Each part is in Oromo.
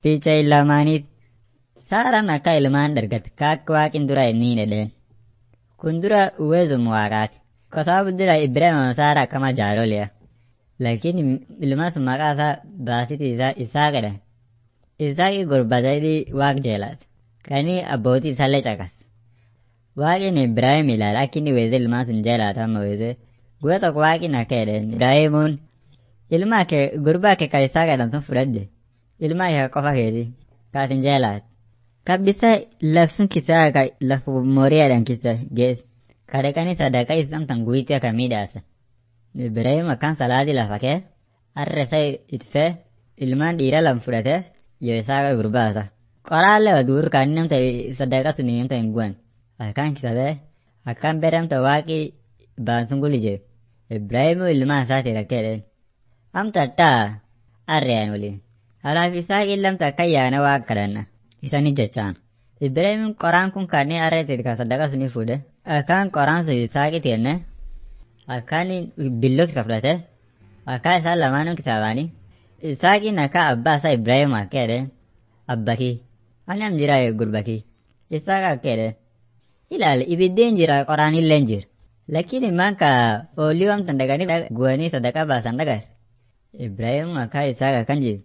Picha ilmaaniit Saaraan akka ilmaan dargate kaakka waaqin dura inni dhedheen. Kun dura uwezum waaqaati. Kwa sababu dura Ibrahima Saara akkama jaaroliya. Lakini ilma sun maqaa isaa baasiti isaa isaa jedhan. Isaaqi gurbatanii waaq jeelaati. Kani abbootii isaallee caqas. Waaqin Ibrahim ilaala akka inni weeze ilmaan sun jeelaata amma weeze. Guyya tokko waaqin akka jedheen Ibrahimuun ilma kee gurbaa kee kan isaa jedhan sun fudhadhe. Ilma kee qofa keeti. Kaasin jeelaati. Kabbisa labsun kisaa ka lafu moriyaadhaan kisa gees. Kadhaqanii sadaqaa islamtan guyyitti akka miidhaasa. Ibrahim akkaan salaatii lafa kee har'a isaa itfee ilmaan dhiira lam fudhatee yoo isaa gurbaasa. Qoraallee waduur kan namta sadaqa sun namta hin guwan. Akkaan kisabee akkaan beramta waaqii baansun gulije. Ibrahim ilmaan isaati rakkeedheen. Amta taa harreen waliin. Alaaf isaa illamta akka yaana waaqa kadhanna. Isani jechaan. Ibrahim qoraan kun kanneen harreetti kan sadaqa suni fuudhe. Akkaan qoraan sun isaaqiti jenne. Akkaan billoo kisa fudhate. Akkaan isaan lamaanuu kisa baanii. Isaaqiin akka abbaa isaa Ibrahim akka jedhe. Abbakii. Ani am jira gurbakii. Isaaq akka jedhe. Ilaali ibiddeen jira qoraan illee jira. Lakini manka oolii wamtan dhaqanii guwanii sadaqa baasan dhagar. Ibrahim akka isaaq akkan jiru.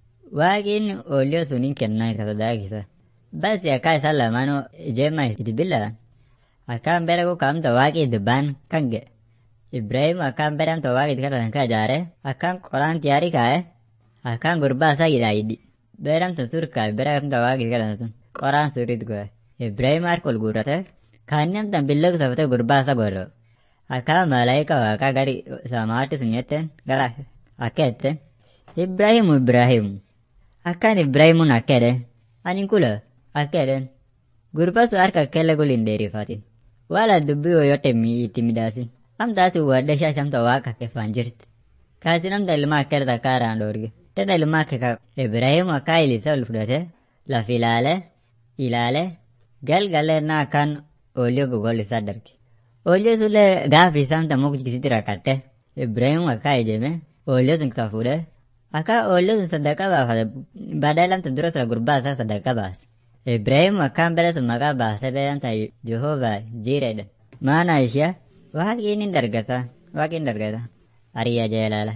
Waaqin ooliyoo suniin kennaa ka sadaaqisa. Basi akka isaan lamaanuu ijeemma itti billaan. Akkaan bera ku kaamta waaqii dubbaan kan ga'e. Ibrahim akkaan beramta waaqii kadhatan ka ijaare akkaan qoraan tiyaarii kaa'e akkaan gurbaa isaa hidhaayidhi. Beramta sur kaa'e beramta waaqii kadhatan sun qoraan suriit go'e. Ibrahim harka ol guurrate kaannamtan billoo safatee gurbaa isaa godho. Akkaan malaayika waaqaa gari samaatti sun jetteen gara akka jetteen. Ibrahim Ibrahim. Akkaan Ibrahimuun akka jedhe. Ani kula akka jedhen. Gurbaa sun harka kelle gul hin dheerifatin. Wala dubbii yoyote itti midhaasin. Amtaatu wadda shaashamta waaqa keffaan jirti. Kaasi namta ilmaa akka irra kaaraan dhoorge. Tana ilmaa akka Ibrahim akka ilisa ol fudhate laf ilaale ilaale galgalee na akkaan ooliyoo gogol isaa darge. Ooliyoo sullee gaafi isaamta mukjisitti rakkatte. Ibrahim akka ijeme ooliyoo sun kisa fuudhe akka ooliyoo sun sadaqa baafate badaa lamta dura sira gurbaa isaa sadaqa baase. Ibrahim akkaan bere sun maqaa baasee beekamta Jehovaa jireedha. Maana ishee waaqiin hin dargata waaqiin dargata ariya jeelala.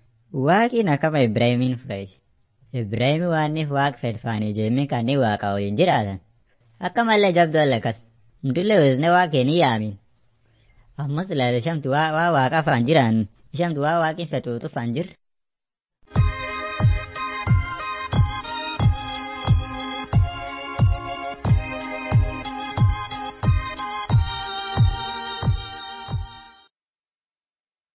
Waaqiin akkama Ibrahimiin fudhate. Ibrahim waanniif waaq fedfaanii jeemee kanneen waaqa waliin jiraatan. Akka mallee jabduu allakas. Mudullee weesnee waaqee ni yaamin. Ammas ilaala shamtu waa waaqa faan jiraan. Shamtu waa waaqin fedhuutu faan jirre.